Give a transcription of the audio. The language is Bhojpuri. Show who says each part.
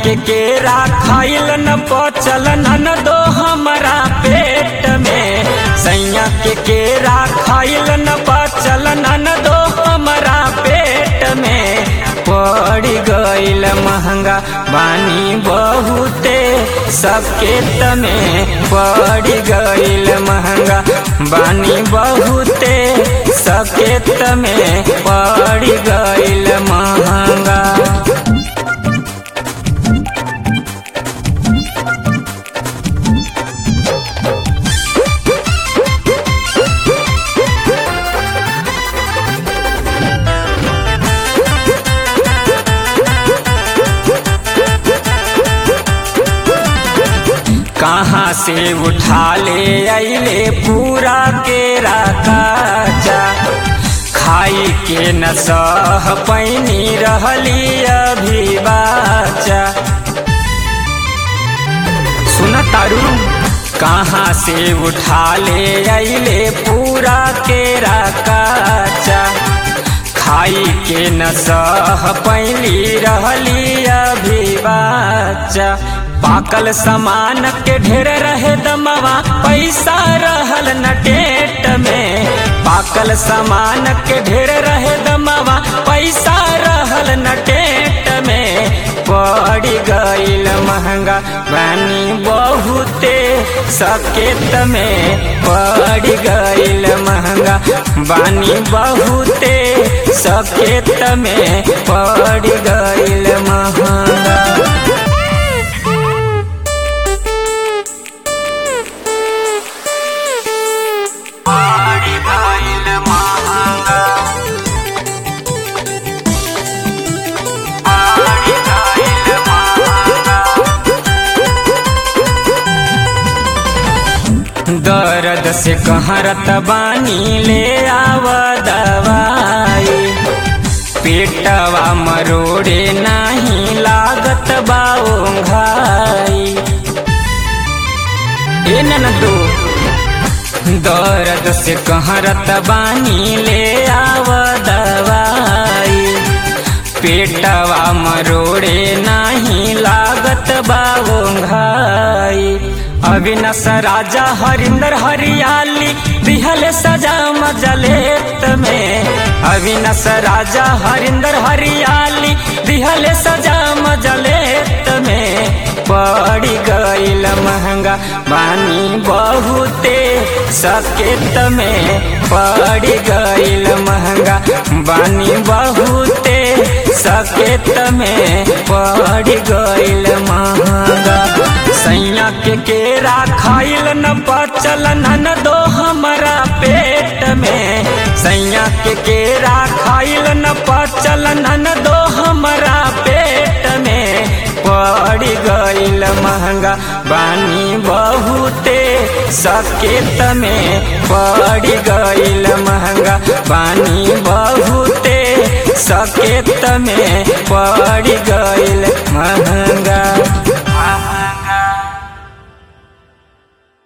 Speaker 1: के केरा खाइल न पचल न दो हमरा पेट में सैया के केरा खाइल न पचल न दो हमरा पेट में पड़ गइल महंगा बानी बहुते सबके तमे पड़ गइल महंगा बानी बहुते सबके तमे पड़ गइल महंगा कहाँ से उठा ले अले पूरा केरा काचा खाई के न सह पैनी रहली अभी बाचा सुन तारू कहाँ से उठा ले अले पूरा केरा काचा खाई के न सह पैली रहली अभी बाचा पाकल सामान के ढेर रहे दमवा पैसा रहल न टेट में पाकल सामान के ढेर रहे दमवा पैसा रहल न टेट में पड़ गइल महंगा बानी बहुते सकेत में पड़ गइल महंगा बानी बहुते सकेत में पड़ गइल महंगा दर्द से कहरत बानी ले आव दवाई पेटवा मरोड़े नाही लागत बाओ घाई ए ननदो दर्द से कहरत बानी ले आव दवाई पेटवा मरोड़े नाही लागत बाओ घाई अविनाश राजा हरिंदर हरियाली दिहल सजा मजलेत में अविनाश राजा हरिंदर हरियाली दिहल सजा मजलेत में पड़ गइल महंगा बानी बहुते सकेत में पड़ गइल महंगा बानी बहुते सकेत में पड़ गइल महंगा सैया के केरा खाइल न पचल न दो हमरा पेट में सैया के केरा खाइल न पचल न दो हमरा पेट में पड़ गइल महंगा बानी बहुते सकेत में पड़ गइल महंगा बानी बहुते सकेत में पड़ गइल महंगा